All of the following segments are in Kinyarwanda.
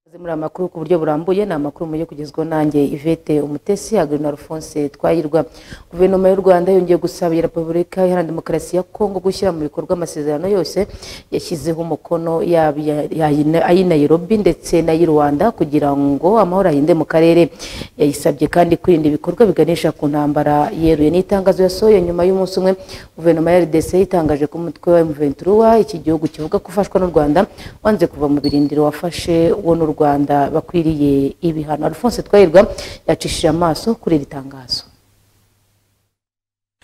Aze muri aya makuru ku buryo burambuye ni amakuru mugiye kugezwaho nanjye Ivete Umutesi Agrina Alphonse Twahirwa Guverinoma y'u Rwanda yongeye gusabira Repubulika Iharanira Demokarasi ya Kongo gushyira mu bikorwa amasezerano yose yashyizeho umukono yaba iya- iya- ay'i Nairobi ndetse n'ay'i Rwanda kugira ngo amahoro ahinde mu karere yayisabye kandi kwirinda ibikorwa biganisha ku ntambara yeruye n'itangazo yasohoye nyuma y'umunsi umwe Guverinoma ya RDC yitangaje ko umutwe wa M23 iki gihugu kivuga ko ufashwa n'u Rwanda wanze kuva mu birindiro wafashe wo n'u Rwanda bakwiriye ibihano Alphonse Twahirwa yacishije amaso kuri iri tangazo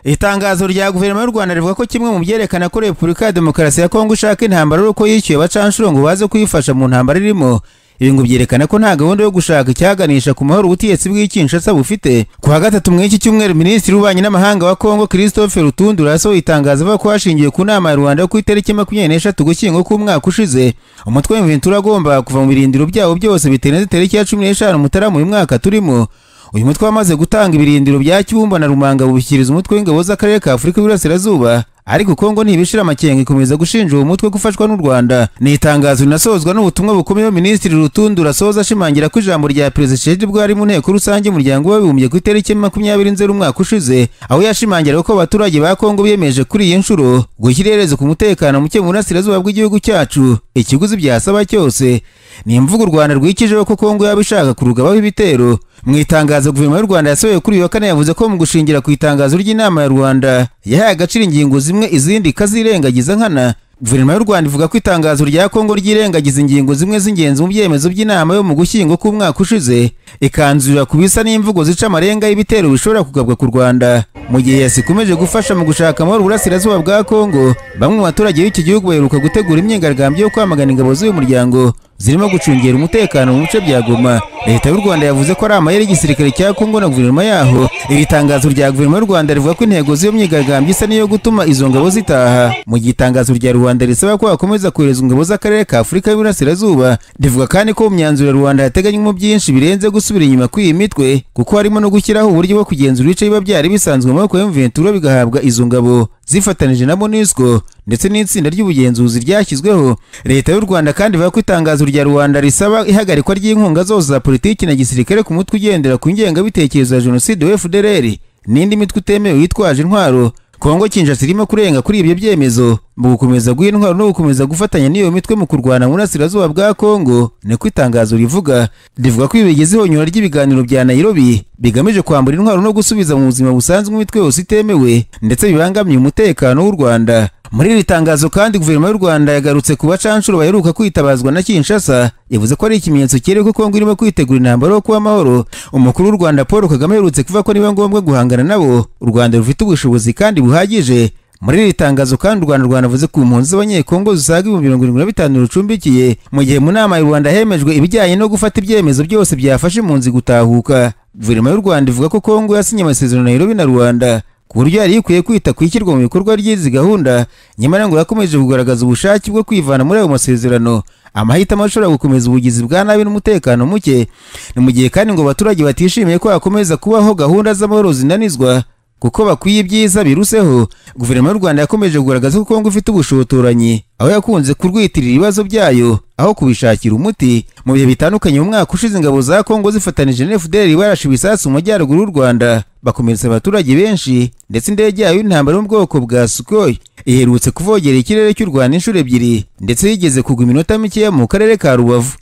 itangazo rya guverinoma y'u rwanda rivuga ko kimwe mu byerekana ko repubulika ya demokarasi ya kongo ishaka intambara ari uko yishyuye abacanshuro ngo baze kuyifasha mu ntambara irimo ibi ngo byerekana ko nta gahunda yo gushaka icyaganisha ku mahoro ubutegetsi bw'ikinshasa bufite ku wa gatatu mw'iki cyumweru minisitiri w'ububanyi n'amahanga wa kongo christophe rutundura yasohoye itangazo avuga ko hashingiwe ku nama ya rwanda ku itariki makumyabiri n'eshatu ugushyingo k'umwaka ushize umutwe w'imventura agomba kuva mu birindiro byawo byose bitewe itariki ya cumi n'eshanu mutarama uyu mwaka turimo uyu mutwe wamaze gutanga ibirindiro bya kibumba na rumanga bubishyikiriza umutwe w'ingabo z'akarere ka afurika y'uburasirazuba ariko kongo ntibishira amakenga ikomeza gushinja uwo mutwe gufashwa n'u rwanda ni itangazo rinasozwa n'ubutumwa bukomeye minisitiri rutundu rasoza ashimangira ko ijambo rya perezida shedi bwari mu nteko rusange y'umuryango w'abibumbye ku itariki ya makumyabiri nzeri umwaka ushize aho yashimangiraga ko abaturage ba kongo biyemeje kuri iyi nshuro gushyira iherezo ku mutekano muke mu burasirazuba bw'igihugu cyacu ikiguzi byasaba cyose ni imvugo u rwanda rwikijeho ko kongo yaba ishaka kurugabaho ibitero mu itangazo guverinoma y'u rwanda yasohoye kuri uyu wa kane yavuze ko mu gushingira ku itangazo ry'inama ya rwanda yahaye agaciro ingingo zimwe izindi ikazirengagiza nkana guverinoma y'u rwanda ivuga ko itangazo rya kongo ryirengagiza ingingo zimwe z'ingenzi mu byemezo by'inama yo mu gushyingo k'umwaka ushize ikanzurira ku bisa n'imvugo zica amarenga y'ibitero bishobora kugabwa ku rwanda mu gihe yasi ikomeje gufasha mu gushaka amahoro uburasirazuba bwa kongo bamwe mu baturage b'iki gihugu baheruka gutegura imyigaragambyo yo kwamagana ingabo z'uyu muryango zirimo gucungira umutekano mu bice bya Goma leta y'u Rwanda yavuze ko ari amayeri y'igisirikare cya Kongo na guverinoma yaho iri tangazo rya guverinoma y'u Rwanda rivuga ko intego z'iyo myigaragambyo isa n'iyo gutuma izo ngabo zitaha mu gihe itangazo rya rubanda risaba ko hakomeza koherezwa ingabo z'akarere ka Afurika y'Iburasirazuba rivuga kandi ko mu myanzuro ya rubanda yateganywamo byinshi birenze gusubira inyuma kw'iyi mitwe kuko harimo no gushyiraho uburyo bwo kugenzura ibice biba byari bisanzwe mu maboko ya M23 bigahabwa izo ngabo zifatanije na MONUSCO ndetse n'itsinda ry'ubugenzuzi ryashyizweho leta y'u Rwanda kandi ivuga ko itangazo rya rubanda risaba ihagarikwa ry'inkunga zose za politiki na gisirikare ku mutwe ugendera ku ngengabitekerezo ya jenoside wa FDLR n'indi mitwe itemewe yitwaje intwaro kongo kinshasa irimo kurenga kuri ibyo byemezo mu gukomeza guha intwaro no gukomeza gufatanya n'iyo mitwe mu kurwana mu burasirazuba bwa kongo niko itangazo rivuga rivuga ko ibi bigeze ihonyora ry'ibiganiro bya nairobi bigamije kwambura intwaro no gusubiza mu buzima busanzwe imitwe yose itemewe ndetse bibangamiye umutekano w'u rwanda muri iri tangazo kandi guverinoma y'u rwanda yagarutse ku bacanshuro baheruka kwitabazwa na kinshasa yavuze ko ari ikimenyetso cyereka ko kongo irimo kwitegura intambara yo kuba amahoro umukuru w'u rwanda paul kagame aherutse kuvuga ko niba ngombwa guhangana nabo u rwanda rufite ubushobozi kandi buhagije muri iri tangazo kandi u rwanda rwanavuze ku mpunzi z'abanyekongo zisaga ibihumbi mirongo irindwi na bitanu rucumbikiye mu gihe mu nama y'u rwanda hemejwe ibijyanye no gufata ibyemezo byose byafasha impunzi gutahuka guverinoma y'u rwanda ivuga ko kongo yasinye amasezerano na nairobi na rwanda ku buryo yari ikwiye kwita ku ishyirwa mu bikorwa ry'izi gahunda nyamara ngo yakomeje kugaragaza ubushake bwo kwivana muri ayo masezerano amahitamo ashobora gukomeza ubugizi bwa nabi n'umutekano muke ni mu gihe kandi ngo abaturage batishimiye ko hakomeza kubaho gahunda z'amahoro zinanizwa kuko bakwiye ibyiza biruseho guverinoma y'u rwanda yakomeje kugaragaza ko kongo ifite ubushotoranyi aho yakunze kurwitirira ibibazo byayo aho kubishakira umuti mu bihe bitandukanye mu mwaka ushize ingabo za kongo zifatanije na fdr barashe ibisasu mu majyaruguru y'u rwanda bakomeretsa abaturage benshi ndetse indege yayo y'intambara yo mu bwoko bwa sukoyi iherutse kuvogera ikirere cy'u rwanda inshuro ebyiri ndetse yigeze kugwa iminota mikeya mu karere ka rubavu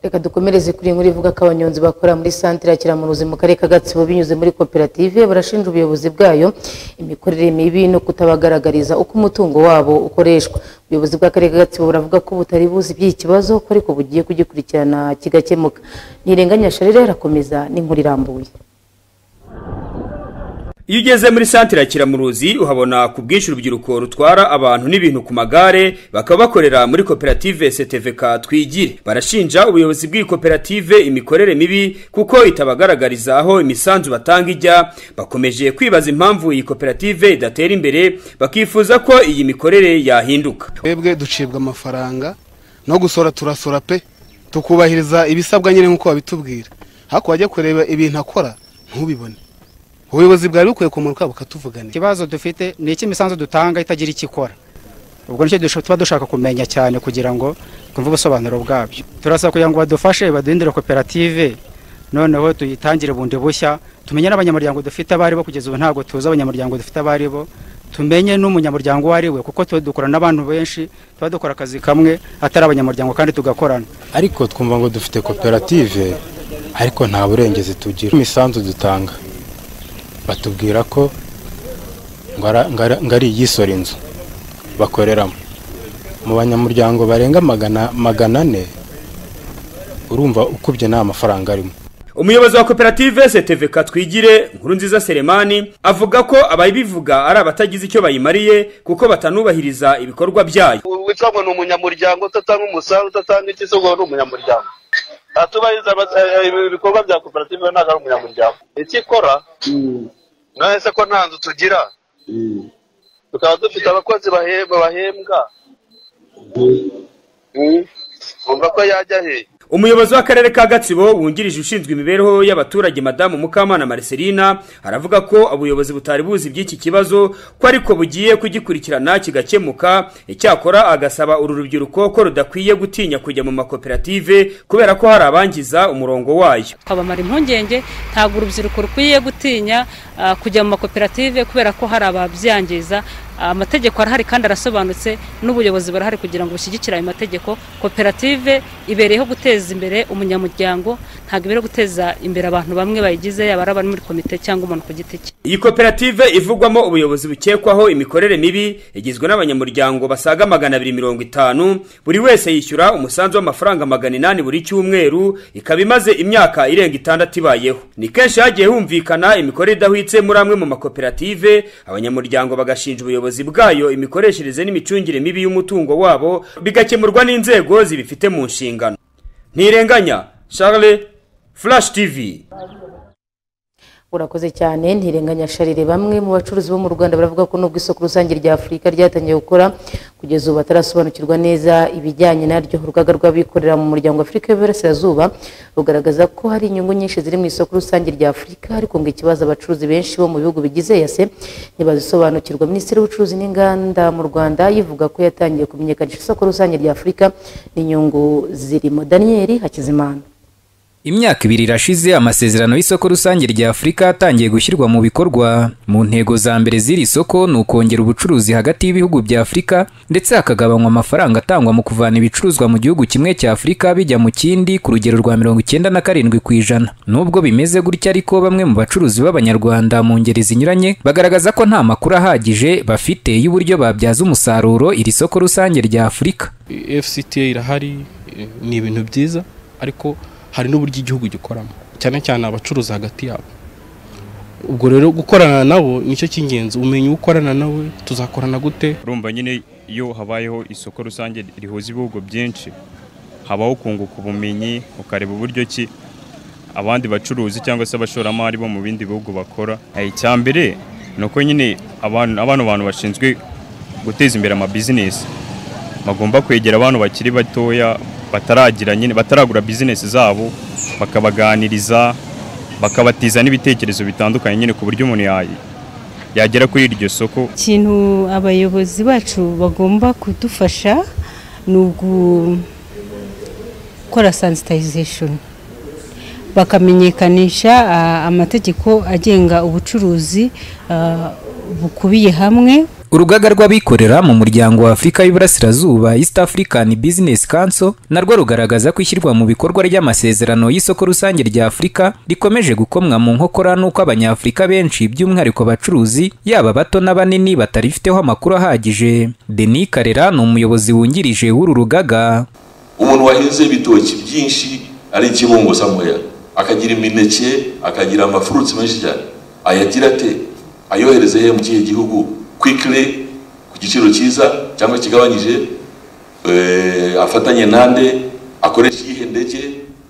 reka dukomereze kuri iyi nkuru ivuga ko abanyonzi bakora muri santire ya kiramuruzi mu karere ka gatsibo binyuze muri koperative barashinja ubuyobozi bwayo imikorere mibi no kutabagaragariza uko umutungo wabo ukoreshwa ubuyobozi bw'akarere ka gatsibo buravuga ko butari buzi by'iki kibazo ko ariko bugiye kugikurikirana kigakemuka ntirenganya sharire arakomeza n'inkuru irambuye iyo ugeze muri santire ya kiramuruzi uhabona ku bwinshi urubyiruko rutwara abantu n'ibintu ku magare bakaba bakorera muri koperative seteveka twigire barashinja ubuyobozi bw'iyi koperative imikorere mibi kuko itabagaragariza aho imisanzu batanga ijya bakomeje kwibaza impamvu iyi koperative idatera imbere bakifuza ko iyi mikorere yahinduka twebwe ducibwa amafaranga no gusora turasora pe tukubahiriza ibisabwa nyine nk'uko babitubwira ariko wajya kureba ibintu akora ntubibone ubuyobozi bwari bukwiye kumanuka bukatuvuganira ikibazo dufite ni iki imisanzu dutanga itagira icyo ikora ubwo nicyo dusha- tuba dushaka kumenya cyane kugira ngo twumve ubusobanuro bwabyo turasaba kugira ngo badufashe baduhindure koperative noneho tuyitangire bundi bushya tumenye n'abanyamuryango dufite abo ari bo kugeza ubu ntabwo tuzi abanyamuryango dufite abo ari bo tumenye n'umunyamuryango uwo ari we kuko tuba dukora n'abantu benshi tuba dukora akazi kamwe atari abanyamuryango kandi tugakorana ariko twumva ngo dufite koperative ariko nta burengezi tugira imisanzu dutanga batubwira ko ngo ara- ngo ara- ngo ari iy'isora inzu bakoreramo mu banyamuryango barenga magana magana ane urumva ukubye nta mafaranga arimo umuyobozi wa koperative seteveka twigire nkuru nziza seremani avuga ko ababivuga ari abatagize icyo bayimariye kuko batanubahiriza ibikorwa byayo witwa ngo ni umunyamuryango udatanga umusanzu udatanga iki se ubwo ni umunyamuryango atubahiriza ama- eh, eh, ibikorwa bya koperative we ntabwo ari umunyamuryango icyo ikora nawe se ko nta nzu tugira tukaba dufite abakozi bahe- bahembwa Mm. umva ko yajya he umuyobozi w'akarere ka gatsibo wungirije ushinzwe imibereho y'abaturage madamu mukamana mariselina aravuga ko ubuyobozi butari buzi iby'iki kibazo ko ariko bugiye kugikurikirana kigakemuka icyakora agasaba uru rubyiruko ko rudakwiye gutinya kujya mu makoperative kubera ko hari abangiza umurongo wayo twabamara impungenge ntabwo urubyiruko rukwiye gutinya ah, kujya mu makoperative kubera ko hari ababyangiza Ah, amategeko arahari kandi arasobanutse n'ubuyobozi burahari kugira ngo bushyigikire ayo mategeko koperative ibereyeho guteza imbere umunyamuryango ntabwo ibereyeho guteza imbere abantu bamwe bayigize yaba ari abari muri komite cyangwa umuntu ku giti cye iyi koperative ivugwamo ubuyobozi bukekwaho imikorere mibi igizwe n'abanyamuryango basaga magana abiri mirongo itanu buri wese yishyura umusanzu w'amafaranga magana inani buri cyumweru ikaba imaze imyaka irenga itandatu ibayeho ni kenshi hagiye humvikana imikorere idahwitse muri amwe mu makoperative abanyamuryango bagashinja ubuyobozi bwayo imikoreshereze n'imicungire mibi y'umutungo wabo bigakemurwa n'inzego zibifite mu nshingano ntirenganya charles flash tv urakoze cyane ntirenganya sharire bamwe mu bacuruzi bo mu rwanda baravuga ko nubwo isoko rusange rya afurika ryatangiye gukora kugeza ubu batarasobanukirwa neza ibijyanye naryo urugaga rw'abikorera mu muryango wa afurika y'uburasirazuba rugaragaza ko hari inyungu nyinshi ziri mu isoko rusange rya afurika ariko ngo ikibazo abacuruzi benshi bo mu bihugu bigize yase ntibazisobanukirwa minisitiri w'ubucuruzi n'inganda mu rwanda yivuga ko yatangiye kumenyekanisha isoko rusange rya afurika n'inyungu zirimo daniel hakizimana Imyaka ibiri irashize amasezerano y'isoko rusange rya Afurika atangiye gushyirwa mu bikorwa. Mu ntego za mbere z'iri soko ni ukongera ubucuruzi hagati y'ibihugu bya Afurika ndetse hakagabanywa amafaranga atangwa mu kuvana ibicuruzwa mu gihugu kimwe cya Afurika bijya mu kindi ku rugero rwa mirongo icyenda na karindwi ku ijana. Nubwo bimeze gutya ariko bamwe mu bacuruzi b'Abanyarwanda mu ngeri zinyuranye bagaragaza ko nta makuru ahagije bafite y'uburyo babyaza umusaruro iri soko rusange rya Afurika. fcta irahari eh, ni ibintu byiza ariko hari n'uburyo igihugu gikoramo cyane cyane abacuruza hagati yabo ubwo rero gukorana nabo nicyo cy'ingenzi umenya uwo ukorana nawe tuzakorana gute urumva nyine iyo habayeho isoko rusange rihuza ibihugu byinshi habaho kunguka ubumenyi ukareba uburyo ki abandi bacuruzi cyangwa se abashoramari bo mu bindi bihugu bakora Eh, icya mbere ni uko nyine abantu abano bantu bashinzwe guteza imbere amabizinesi bagomba kwegera abantu bakiri batoya bataragira nyine bataragura bizinesi zabo bakabaganiriza bakabatiza n'ibitekerezo bitandukanye nyine ku buryo umuntu ya- yagera kuri iryo soko ikintu abayobozi bacu bagomba kudufasha ni ugukora sensitization bakamenyekanisha ah, amategeko agenga ubucuruzi ah, bukubiye hamwe Urugaga rw'abikorera mu muryango wa Afurika y'Iburasirazuba East African Business Council narwo rugaragaza ko ishyirwa mu bikorwa ry'amasezerano y'isoko rusange rya Afurika rikomeje gukomwa mu nkokora n'uko Abanyafurika benshi by'umwihariko abacuruzi yaba bato n'abanini batarifiteho amakuru ahagije. Denis Karera ni umuyobozi wungirije w'uru rugaga. umuntu wahinze ibitoki byinshi ari ikibungo samuya akagira imineke akagira amafuruti menshi cyane ayagira ate ayohereze he mu kihe gihugu kwikire ku giciro cyiza cyangwa kigabanyije eh, afatanye nande akoresha iyihe ndege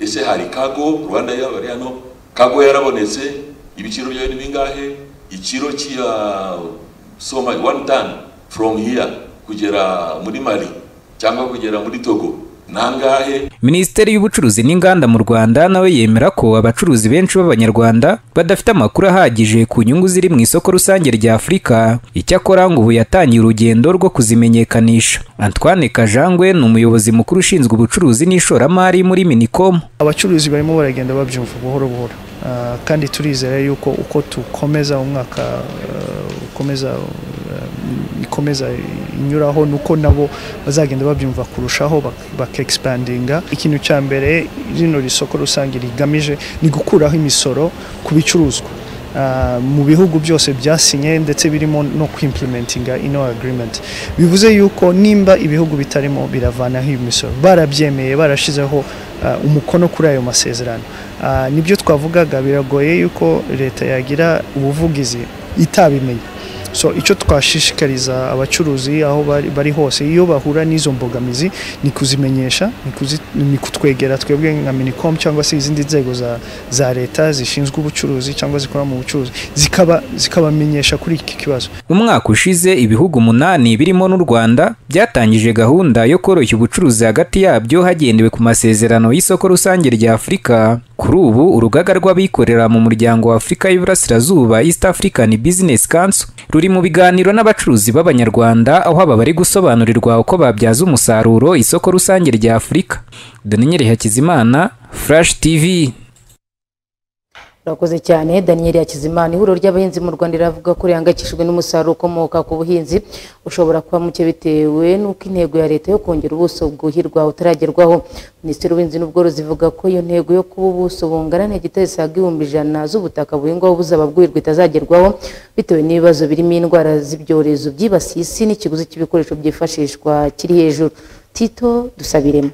ese hari kago rwanda yaba ari hano kago yarabonetse ibiciro byayo ni bingahe ikiro cya soma one tan from here kugera muri mali cyangwa kugera muri togo nangahe minisiteri y'ubucuruzi n'inganda mu rwanda nawe yemera ko abacuruzi benshi b'abanyarwanda badafite amakuru ahagije ku nyungu ziri mu isoko rusange rya afurika icyakora ngo ubu yatangiye urugendo rwo kuzimenyekanisha antoine kajangwe ni umuyobozi mukuru ushinzwe ubucuruzi n'ishoramari muri minicom abacuruzi barimo baragenda babyumva buhoro buhoro Ah, kandi turizera yuko uko tukomeza umwaka ah, ukomeza ah, ikomeza inyuraho nuko nabo bazagenda babyumva kurushaho bakexpandinga ikintu cya mbere rino risoko rusange rigamije ni gukuraho imisoro ku bicuruzwa Ah, mu bihugu byose byasinye ndetse birimo no kwimplementinga ino agreement bivuze yuko nimba ibihugu bitarimo biravanaho iyo misoro barabyemeye barashizeho ah, umukono kuri ayo masezerano Ah, nibyo twavugaga biragoye yuko leta yagira ubuvugizi itabimenya so icyo twashishikariza abacuruzi aho bari, bari hose iyo bahura n'izo mbogamizi ni kuzimenyesha ni, kuzi, ni kutwegera twebwe nka minicom cyangwa se izindi nzego za, za leta zishinzwe ubucuruzi cyangwa zikora mu bucuruzi zikaba zikabamenyesha kuri iki kibazo umwaka ushize ibihugu umunani birimo n'u rwanda byatangije gahunda yo koroshya ubucuruzi hagati yabyo hagendewe ku masezerano y'isoko rusange rya afurika kuri ubu urugaga rw'abikorera mu muryango wa afurika y'iburasirazuba east african business council ruri mu biganiro n'abacuruzi b'abanyarwanda aho aba bari gusobanurirwa uko babyaza umusaruro isoko rusange rya afurika doninyeri hakizimana flash tv Urakoze cyane Daniel Yakizimana ihuriro ry'abahinzi mu Rwanda riravuga ko rihangayikishijwe n'umusaruro ukomoka ku buhinzi ushobora kuba muke bitewe n'uko intego ya leta yo kongera ubuso bwuhirwa utaragerwaho Minisitiri w'Ubuhinzi n'Ubworozi ivuga ko iyo ntego yo kuba ubuso bungana n'igitare zisaga ibihumbi ijana z'ubutaka buhingwaho buzaba bwuhirwa itazagerwaho bitewe n'ibibazo birimo indwara z'ibyorezo byibasiye isi n'ikiguzi cy'ibikoresho byifashishwa kiri hejuru Tito dusabiremo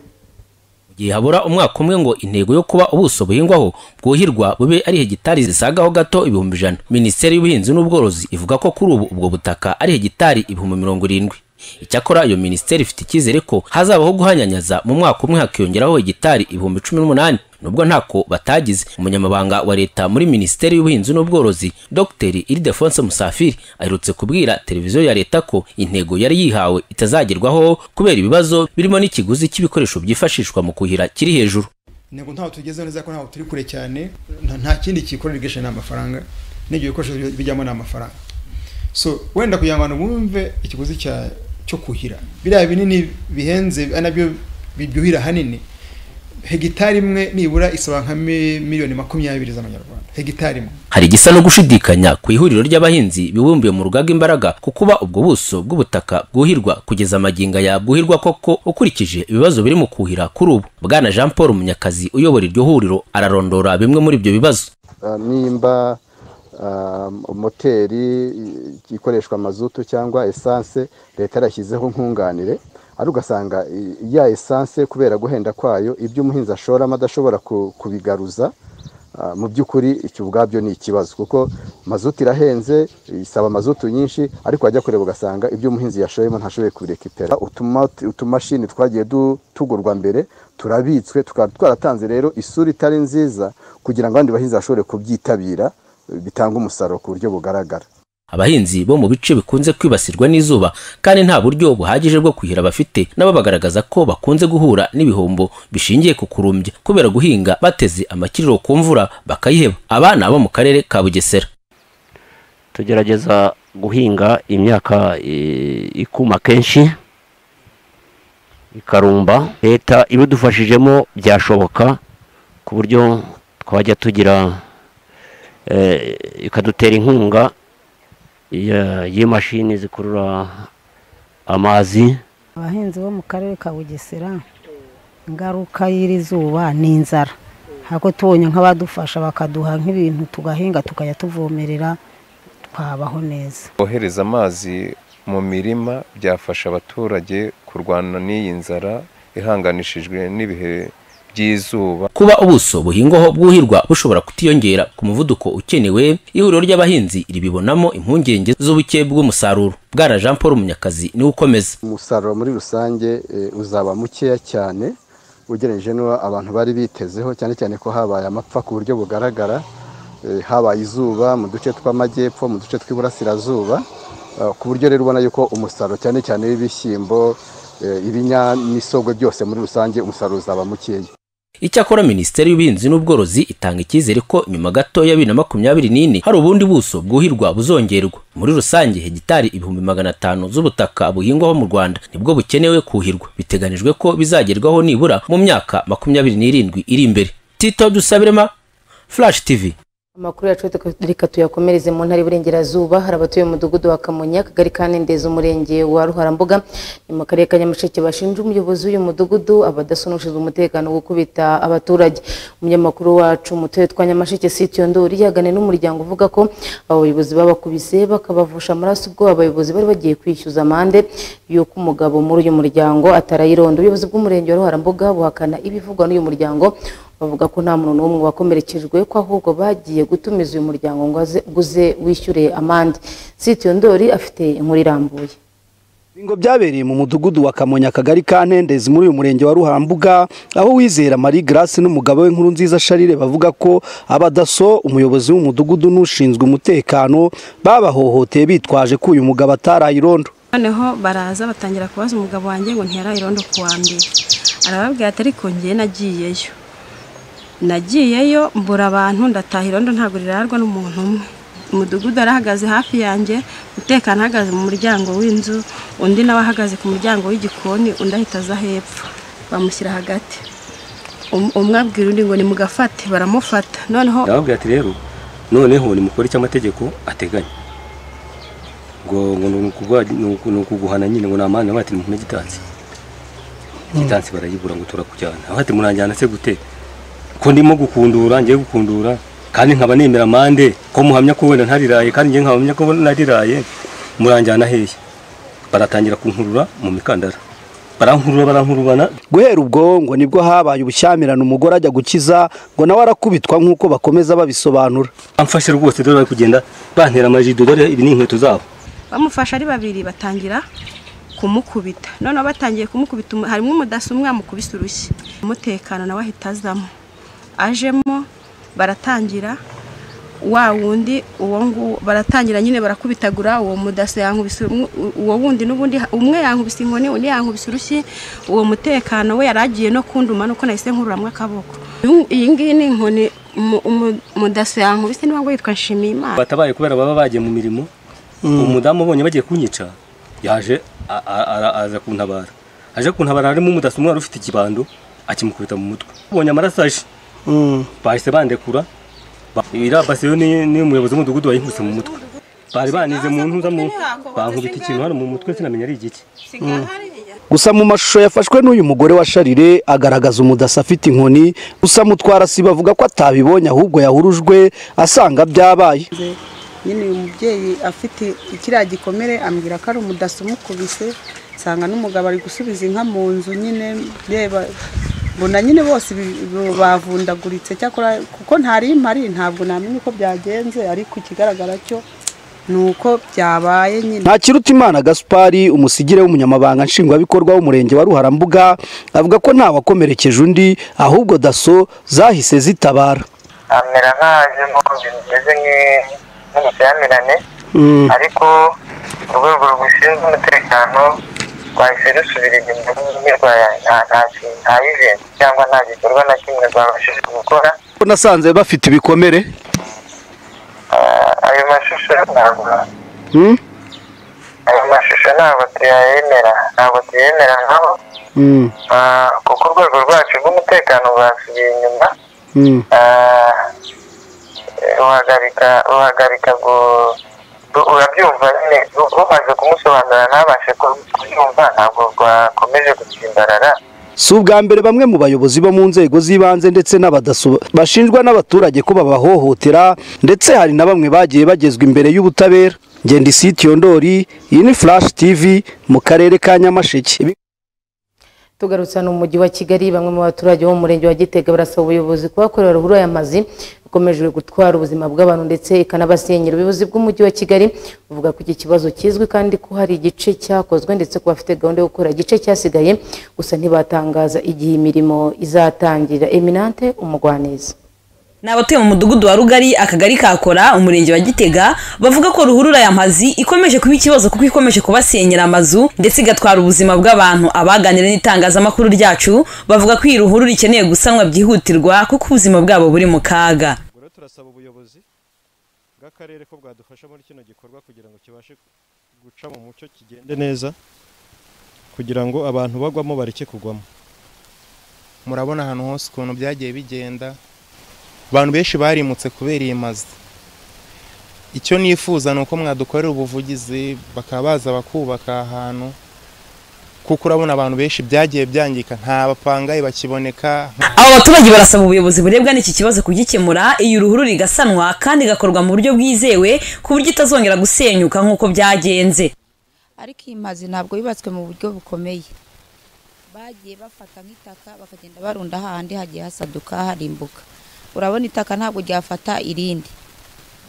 gihe habura umwaka umwe ngo intego yo kuba ubuso buhingwaho bwuhirwa bube ari hegitari zisagaho gato ibihumbi ijana minisiteri y'ubuhinzi n'ubworozi ivuga ko kuri ubu ubwo butaka ari hegitari ibihumbi mirongo irindwi icyakora iyo minisiteri ifite icyizere ko hazabaho guhanyanyaza mu mwaka umwe hakiyongeraho hegitari ibihumbi cumi n'umunani nubwo ntako batagize umunyamabanga wa leta muri minisiteri y'ubuhinzi n'ubworozi dr iridefonse musafiri aherutse kubwira televiziyo ya leta ko intego yari yihawe itazagerwaho kubera ibibazo birimo n'ikiguzi cy'ibikoresho byifashishwa mu kuhira kiri hejuru intego ntaho tugezeho neza ko ntaho turi kure cyane nta- nta kindi gikora irigesheni ni amafaranga n'ibyo bikoresho bi- bijyamo ni amafaranga so wenda kugira ngo abantu bumve ikiguzi cya cyo kuhira biriya binini bihenze ari nabyo bibyuhira ahanini hegitari imwe nibura isaba nka mi- miliyoni makumyabiri z'amanyarwanda hegitari imwe hari igisa no gushidikanya ku ihuriro ry'abahinzi bibumbiye mu rugaga imbaraga ku kuba ubwo buso bw'ubutaka bwuhirwa kugeza amaginga yabwuhirwa koko ukurikije ibibazo biri mu kuhira kuri ubu bwana jean paul munyakazi uyobora iryo huriro ararondora bimwe muri ibyo bibazo Ah, nimba ah, moteri i- ikoreshwa mazutu cyangwa esanse leta yarashyizeho nkunganire ari ugasanga i- ya esanse kubera guhenda kwayo ibyo umuhinzi ashoramo adashobora ku- kubigaruza ah, mu by'ukuri icyo ubwabyo ni ikibazo kuko mazutu irahenze isaba mazutu nyinshi ariko wajya kureba ugasanga ibyo umuhinzi yashoyemo ntashoboye kubirekipera utuma utumashini twagiye du- tugurwa mbere turabitswe tukaba twaratanze rero isura itari nziza kugira ngo abandi bahinzi bashobore kubyitabira eh, bitange umusaruro ku buryo bugaragara abahinzi bo mu bice bikunze kwibasirwa n'izuba kandi nta buryo buhagije bwo kuhira bafite nabo bagaragaza ko bakunze guhura n'ibihombo bishingiye ku kurumbya kubera guhinga bateze amakiriro ku mvura bakayiheba abana bo mu karere ka bugesera tugerageza guhinga imyaka eh, ikuma kenshi ikarumba leta ibidufashijemo byashoboka ku buryo twajya tugira eh, ikadutera inkunga ya- y'imashini zikurura amazi abahinzi bo mu karere ka bugesera ingaruka y'iri zuba ni inzara hako tubonye nk'abadufasha bakaduha nk'ibintu tugahinga tukajya tuvomerera twabaho neza kohereza amazi mu mirima byafasha abaturage kurwana n'iyi nzara ihanganishijwe n'ibihe by'izuba kuba ubuso buhingwaho bwuhirwa bushobora kutiyongera ku muvuduko ukenewe ihuriro ry'abahinzi ribibonamo impungenge z'ubuke bw'umusaruro bwana jean paul munyakazi niwe ukomeza umusaruro muri rusange eh, uzaba mukeya cyane ugereranyije n'uwo abantu bari bitezeho cyane cyane ko habaye amapfa ku buryo bugaragara eh, habaye izuba mu duce tw'amajyepfo mu duce tw'iburasirazuba Ah, ku buryo rero ubona yuko umusaruro cyane cyane w'ibishyimbo eh, ibinyamisogwe byose muri rusange umusaruro uzaba mukeya icyakora minisiteri y'ubuhinzi n'ubworozi itanga icyizere ko nyuma gatoya ya bibiri na makumyabiri n'ine hari ubundi buso bwuhirwa buzongerwa muri rusange hegitari ibihumbi magana atanu z'ubutaka buhingwaho mu rwanda nibwo bukenewe kuhirwa biteganijwe ko bizagerwaho nibura mu myaka makumyabiri n'irindwi iri imbere tito dusabirema flash tv amakuru yacu reka tuyakomereze mu ntara y'uburengerazuba hari abatuye mu mudugudu wa kamonyi akagari ka nendeza umurenge wa ruharambuga ni mu karere ka nyamasheke bashinja umuyobozi w'uyu mudugudu abadaso n'ushinzwe umutekano gukubita abaturage umunyamakuru wacu mutoye twa nyamasheke sitiyo ndori yaganiriye n'umuryango uvuga ko abo bayobozi babakubise bakabavusha amaraso ubwo abayobozi bari bagiye kwishyuza amande y'uko umugabo muri uyu muryango atarayironda ubuyobozi bw'umurenge wa ruharambuga buhakana ibivugwa n'uyu muryango bavuga ko nta muntu n'umwe wakomerekejwe ko ahubwo bagiye gutumiza uyu muryango ngo aze- ngo uze wishyure amande sitiyo ndori afite inkuru irambuye Ngo byabereye mu mudugudu wa Kamonyi akagari ka Ntendezi muri uyu murenge wa Ruhambuga aho wizera Marie Grace n'umugabo we nkuru nziza Charire bavuga ko abadaso umuyobozi w'umudugudu n'ushinzwe umutekano babahohoteye bitwaje ko uyu mugabo atarayirondo noneho baraza batangira kubaza umugabo wanjye ngo ntiyarayirondo ku wa mbere arababwira ati ariko njye nagiyeyo nagiyeyo mbura abantu ndataha irondo ntabwo rirarwa n'umuntu umwe umudugudu arahagaze hafi yanjye umutekano ahagaze mu muryango w'inzu undi nawe ahagaze ku muryango w'igikoni undi ahita aza hepfo bamushyira hagati Um- umwe abwira undi ngo nimugafate baramufata noneho ndababwira ati rero noneho nimukore icyo amategeko ateganya ngo ngo ni ukugwa- ni uku- ni ukuguhana nyine ngo ni amande nabaye ati nimuhane gitansi gitansi barayibura ngo turakujyana aho ati muranjyana se gute ko ndimo gukundura ngiye gukundura kandi nkaba nemera amande ko muhamya ko wenda ntariraye kandi ngiye nkahamya ko nariraye muranjyana hehe baratangira kunkurura mu mikandara barankurura barankurubana guhera ubwo ngo nibwo habaye ubushyamirano umugore ajya gukiza ngo nawe arakubitwa nk'uko bakomeza babisobanura amfashe rwose dore bari kugenda bantera amajido dore ibi ni inkweto zabo bamufashe ari babiri batangira kumukubita noneho batangiye kumukubita umu- harimo umudaso umwe yamukubise urushyi umutekano nawe ahita azamo ajemo baratangira wa wundi uwo nguwo baratangira nyine barakubitagura uwo mudaso yankubise umwe- u- uwo wundi n'ubundi ha- umwe yankubise inkoni undi yankubise urushyi uwo mutekano we yari agiye no kunduma nuko nahise nkururamwo akaboko Uyu- iyi ngiyi ni inkoni umu- umu- umudaso yankubise niba ngo yitwa nshimiyimana batabaye kubera baba bagiye mu mirimo umudamu ubonye bagiye kunyica yaje a- a- ara- aza kuntabara aje kuntabara harimo umudaso umwe wari ufite ikibando akimukubita mu mutwe ubonye amaraso aje bahise bandekura Ba- iriya basi yo ni ni umuyobozi w'umudugudu wayinkuse mu mutwe bari banize mu ntuza mu bankubita ikintu hano mu mutwe sinamenya ari igiki gusa mu mashusho yafashwe n'uyu mugore wa sharire agaragaza umudaso afite inkoni gusa mutwara si bavuga ko atabibonye ahubwo yahurujwe asanga byabaye nyine uyu mubyeyi afite ikiriya gikomere ambwira ko ari umudaso umukubise nsanga n'umugabo ari gusubiza inka mu nzu nyine reba mbona nyine bose bi- bi- bavundaguritse cyakora kuko ntari mpari ntabwo namenya uko byagenze ariko ikigaragara cyo ni uko byabaye nyine ntakirutimana gaspari umusigire w'umunyamabanga nshingwabikorwa w'umurenge wa ruharambuga avuga ko ntawakomerekeje undi ahubwo daso zahise zitabara amera nkaje nk'ubundi bimeze nki- nk'ubushyamirane Mm. ariko urwego rubishinzwe umutekano rwahise rusubira inyuma n'ibirwa nta event cyangwa nta gikorwa na kimwe rwabashije gukora ko nasanze bafite ibikomere Ah, ayo mashusho ntabwo Mm? ayo mashusho ntabwo tuyayemera ntabwo tuyemera nkaho Mm. Ah, kuko urwego rwacu rw'umutekano rwasubiye inyuma Mm. Ah, ruhagarika ruhagarika ngo ru- urabyumva nyine ru- rumaze kumusobanurira ntabashe ku- kubyumva ntabwo rwakomeje gutsimbarara si ubwa mbere bamwe mu bayobozi bo mu nzego z'ibanze ndetse n'abadaso bashinjwa n'abaturage ko babahohotera ndetse hari na bamwe bagiye bagezwa imbere y'ubutabera ngenda isitiyo ndori iyi ni flash tv mu karere ka nyamasheke Ibi- tugarutse hano mu mujyi wa kigali bamwe mu baturage bo mu murenge wa gitega barasaba ubuyobozi kubakorera ruhurura y'amazi ikomeje gutwara ubuzima bw'abantu ndetse ikanabasenyera ubuyobozi bw'umujyi wa kigali buvuga ko iki kibazo kizwi kandi ko hari igice cyakozwe ndetse ko bafite gahunda yo gukora igice cyasigaye gusa ntibatangaza igihe imirimo izatangira eminante umugwaneza ni abatuye mu mudugudu wa rugari akagari kakora umurenge wa gitega bavuga ko ruhurura ya mazi ikomeje kuba ikibazo kuko ikomeje kubasenyera amazu ndetse igatwara ubuzima bw'abantu abaganira n'itangazamakuru ryacu bavuga ko iyi ruhurura ikeneye gusanwa byihutirwa kuko ubuzima bwabo buri mu kaga turasaba ubuyobozi bw'akarere ko bwadufasha muri kino gikorwa kugira ngo kibashe guca mu mucyo kigende neza kugira ngo abantu bagwamo bareke kugwamo murabona ahantu hose ukuntu byagiye bigenda abantu benshi barimutse kubera iyi mazu icyo nifuza ni uko mwadukorera ubuvugizi bakaba baza bakubaka ahantu kuko urabona abantu benshi byagiye byangika nta bapangaye bakiboneka aba baturage barasaba ubuyobozi burebwa n'iki kibazo kugikemura iyi ruhurura igasanwa kandi igakorwa mu buryo bwizewe ku buryo itazongera gusenyuka nk'uko byagenze ariko iyi mazi ntabwo yubatswe mu buryo bukomeye bagiye bafata nk'itaka bakagenda barunda hahandi hagiye hasaduka harimbuka urabona itaka ntabwo ryafata irindi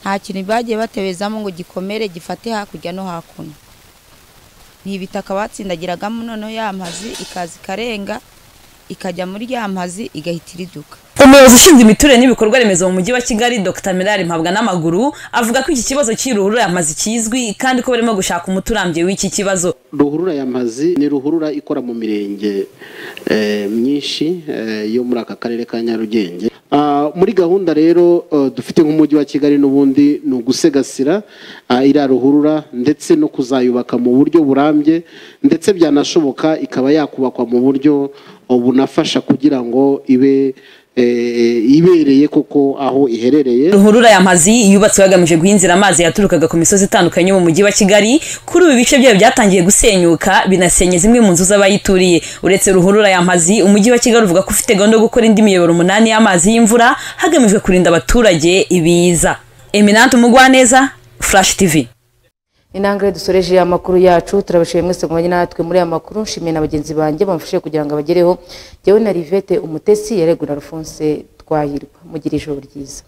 nta kintu bagiye batebezamo ngo gikomere gifate hakurya no hakuno ni ibitaka batsindagiragamo noneho ya mazi ikaza ikarenga ikajya muri ya mazi igahita iriduka umuyobozi ushinzwe imiturire n'ibikorwa remezo mu mujyi wa kigali dr mirari mpabwa n'amaguru avuga ko iki kibazo cy'iyi ruhurura yamazi kizwi kandi ko barimo gushaka umuti urambye w'iki kibazo ruhurura yamazi ni ruhurura ikora mu mirenge eh, myinshi eh, yo muri aka karere ka nyarugenge Ah, muri gahunda rero eh, dufite nk'umujyi wa kigali n'ubundi ni ugusegasira ah, iriya ruhurura ndetse no kuzayubaka mu buryo burambye ndetse byanashoboka ikaba yakubakwa mu buryo oh, bunafasha kugira ngo ibe eh, ibereye koko aho iherereye ruhurura yamazi yubatswe hagamije guhinzira amazi yaturukaga ku misozi itandukanye yo mu mujyi wa kigali kuri ubu ibice byayo byatangiye gusenyuka binasenya zimwe mu nzu z'abayituriye uretse ruhurura yamazi umujyi wa kigali uvuga ko ufite gahunda yo gukora indi miyoboro umunani y'amazi y'imvura hagamijwe kurinda abaturage ibiza eminante umugwaneza flash tv inangire dusoreje amakuru yacu turabashimiye mwese kumenya natwe muri aya makuru nshimiye na bagenzi banjye bamufashije kugira ngo abagereho jyewe na rivete umutesi yaregura alphonse twahirwa mugire ijoro ryiza